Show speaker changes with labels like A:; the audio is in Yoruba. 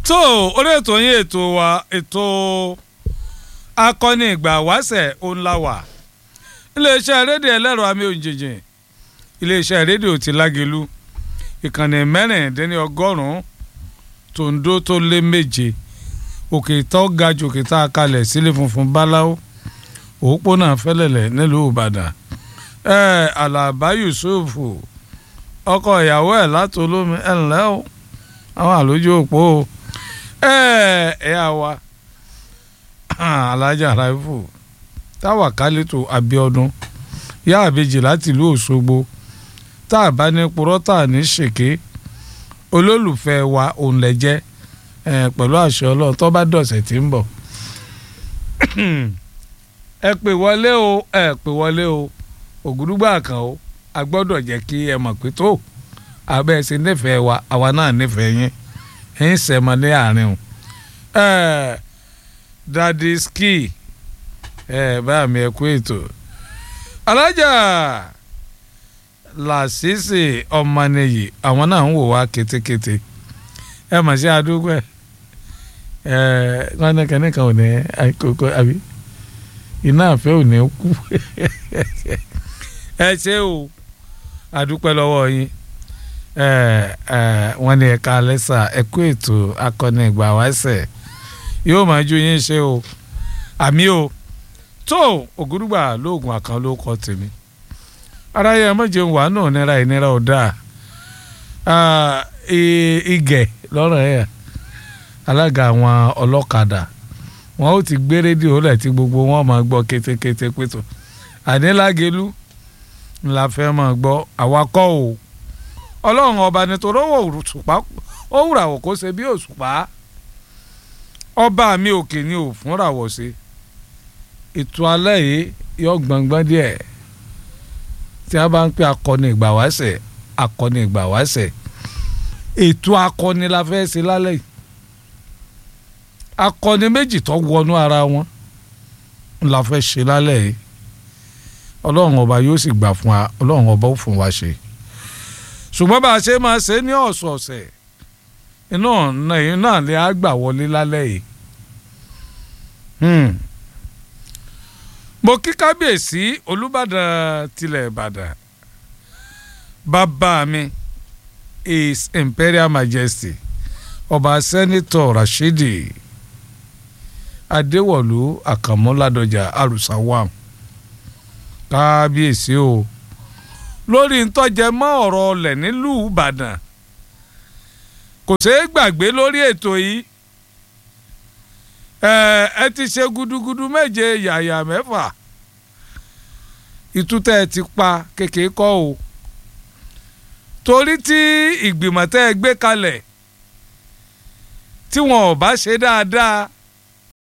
A: tó orí ètò yín ètò wa ètò akọni ìgbà wáṣẹ̀ òǹlàwà iléeṣẹ́ rédíò ẹlẹ́rọ àmì òjijì iléeṣẹ́ rédíò ti lágelu ìkànnì mẹ́rìndínlọ́gọ́rùn-ún tòǹdó tó lé méje òkè tó ga jù òkè tá a kalẹ̀ sílé funfun báláwo òpópónà fẹ́lẹ̀lẹ̀ nílùú ìbàdàn ẹ alaba yusuf ọkọ ìyàwó ẹ̀ látolómi ẹ̀ ńlẹ́ o àwọn àlójú òpó o ẹ ẹ àwa alájà raifu táwa kálítò abiodun yá àbejì láti ìlú òṣogbo tá a bá ní purọ́ tá a ní ṣèké olólùfẹ́ wa òun lẹ jẹ́ pẹ̀lú àṣẹ ọlọ́run tó bá dọ̀sẹ̀ tí ń bọ̀ ẹ pè wọlé o ẹ pè wọlé o ògúdúgbà kan o a gbọ́dọ̀ jẹ́ kí ẹ mọ̀ pé tó abẹ́ ẹ ṣe nífẹ̀ẹ́ wa àwa náà nífẹ̀ẹ́ yín ẹ̀yin sẹ̀mọ́ ní àárín o dadi ski ẹ bá mi ẹ kú ètò alájà làṣìṣì ọmọnìyí àwọn náà ń wò wá kétékété ẹ mọ̀ sí àdúgbò ẹ ẹ wọn ní kẹ́nìkan ò ní àkókò àbí iná àfẹ́ ò ní kú ẹ ṣé o àdúpẹ́ lọ́wọ́ yín wọ́n ní ẹ̀ka alẹ́sà ẹ̀kú ètò akọni ìgbà wáṣẹ̀ yóò máa ju yín ṣe o àmì o tó ògúrúgbà lóògùn àkàn ló kọ tèmi aráyé ẹmọ́jẹ̀ wà náà nira ìnira ò dáa igẹ̀ lọ́rọ̀ ẹ̀ alága àwọn ọlọ́kadà wọn ó ti gbé rédíò lẹ̀ tí gbogbo wọn máa gbọ́ kétékété pétò ànílágelú ńlá fẹ́ máa gbọ́ àwakọ̀ o ọlọ́run ọba nítorí owó òṣùpá ó wùràwọ̀ kó ṣe bí òṣùpá ọba mi òkè ni ò fúnràwọ̀ ṣe ètò alẹ́ yìí yọ gbọ̀ngbọ́n díẹ̀ tí a bá ń pè akọni ìgbà wáṣẹ̀ akọni ìgbà wáṣẹ̀ ètò akọni la fẹ́ ṣe lálẹ́ yìí akọni méjì tó wọnú ara wọn la fẹ́ ṣe lálẹ́ yìí ọlọ́run ọba yóò sì gbà fún wa ọlọ́run ọba ó fún wa ṣe ṣùgbọ́n bá a ṣe máa ṣe ní ọ̀sọ̀ọ̀sẹ̀ iná náà ni a gbà wọlé lálẹ́ yìí mo kí kábíyèsí olùbàdàn tilẹ̀ ìbàdàn bàbá mi his imperial majesty ọba sẹ́nitọ̀ rashidi adéwọ̀lú àkànmọ́ládọ́jà arúsáwàm kábíyèsí o lórí ntọ́jẹ mọ́ ọ̀rọ̀ ọlẹ̀ nílùú ìbàdàn kò ṣeé gbàgbé lórí ètò yìí ẹ ẹ ti ṣe gudugudu méje yàyà mẹ́fà ìtútẹ́ ẹ ti pa kékeré kọ́ o torí tí ìgbìmọ̀ tẹ́ ẹ gbé kalẹ̀ tí wọn ò bá ṣe dáadáa